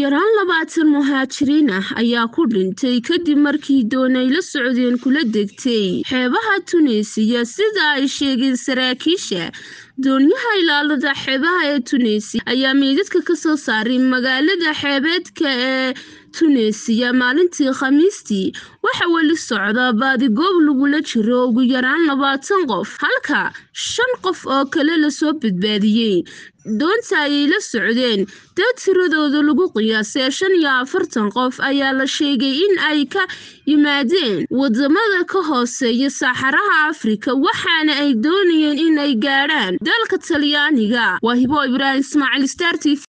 yaraan labaatan muhaajiriin ah ayaa ku dhintay kadib markii doon ay la socdeen kula degtay xeebaha tuneesiya sida ay sheegeen saraakiisha doonyaha ilaalada xeebaha ee tuneesiya ayaa meydadka kasoo saaray magaalada xeebeedka ee tuneesiya maalintii khamiistii waxa weli socda baadigoob lagula jiro ugu yaraan labaatan qof halka shan qof oo kale lasoo badbaadiyey doonta ayay la socdeen dad tiradooda lagu qiyaasay shan iyo afartan qof ayaa la sheegay in ay ka yimaadeen wadamada ka hooseeya saaxaraha afrika waxaana ay doonayeen in ay gaadhaan dalka talyaaniga waa hibo ibraahim ismaaciil star t v